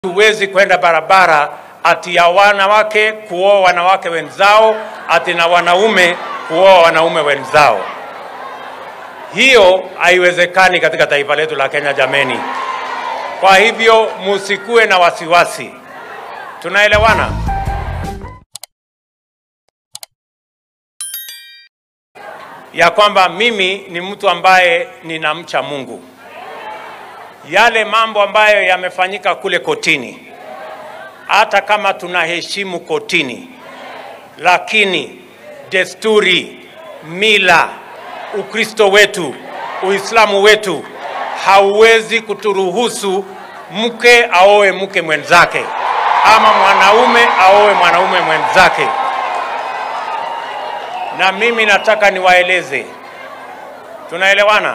Huwezi kwenda barabara ati ya wanawake kuoa wanawake wenzao, ati na wanaume kuoa wanaume wenzao. Hiyo haiwezekani katika taifa letu la Kenya, jameni. Kwa hivyo musikue na wasiwasi, tunaelewana? Ya kwamba mimi ni mtu ambaye ninamcha Mungu. Yale mambo ambayo yamefanyika kule kotini, hata kama tunaheshimu kotini, lakini desturi, mila, Ukristo wetu, Uislamu wetu hauwezi kuturuhusu mke aoe mke mwenzake ama mwanaume aoe mwanaume mwenzake. Na mimi nataka niwaeleze, tunaelewana?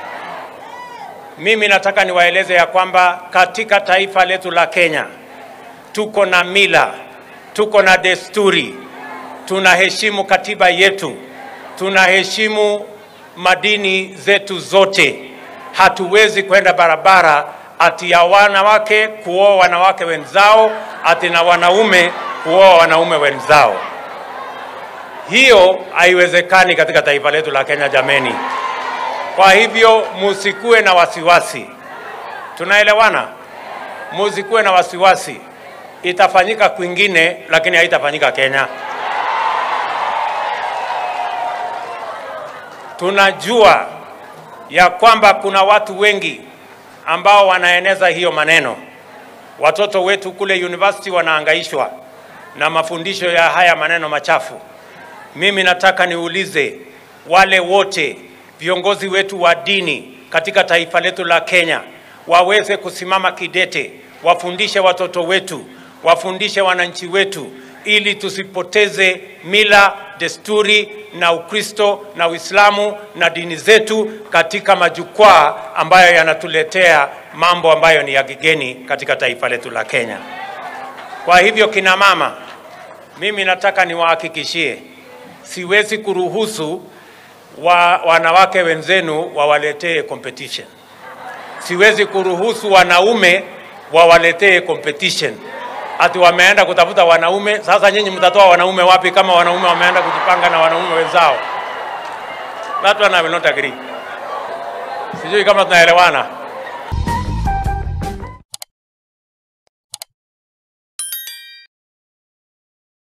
Mimi nataka niwaeleze ya kwamba katika taifa letu la Kenya tuko na mila, tuko na desturi, tunaheshimu katiba yetu, tunaheshimu madini zetu zote. Hatuwezi kwenda barabara ati ya wanawake kuoa wanawake wenzao, ati na wanaume kuoa wanaume wenzao. Hiyo haiwezekani katika taifa letu la Kenya, jameni. Kwa hivyo musikue na wasiwasi, tunaelewana? Musikue na wasiwasi, itafanyika kwingine, lakini haitafanyika Kenya. Tunajua ya kwamba kuna watu wengi ambao wanaeneza hiyo maneno. Watoto wetu kule university wanaangaishwa na mafundisho ya haya maneno machafu. Mimi nataka niulize wale wote viongozi wetu wa dini katika taifa letu la Kenya waweze kusimama kidete, wafundishe watoto wetu, wafundishe wananchi wetu, ili tusipoteze mila, desturi na Ukristo na Uislamu na dini zetu katika majukwaa ambayo yanatuletea mambo ambayo ni ya kigeni katika taifa letu la Kenya. Kwa hivyo, kina mama, mimi nataka niwahakikishie, siwezi kuruhusu wa, wanawake wenzenu wawaletee competition. Siwezi kuruhusu wanaume wawaletee competition, ati wameenda kutafuta wanaume. Sasa nyinyi mtatoa wanaume wapi kama wanaume wameenda kujipanga na wanaume wenzao? That one I will not agree. Sijui kama tunaelewana.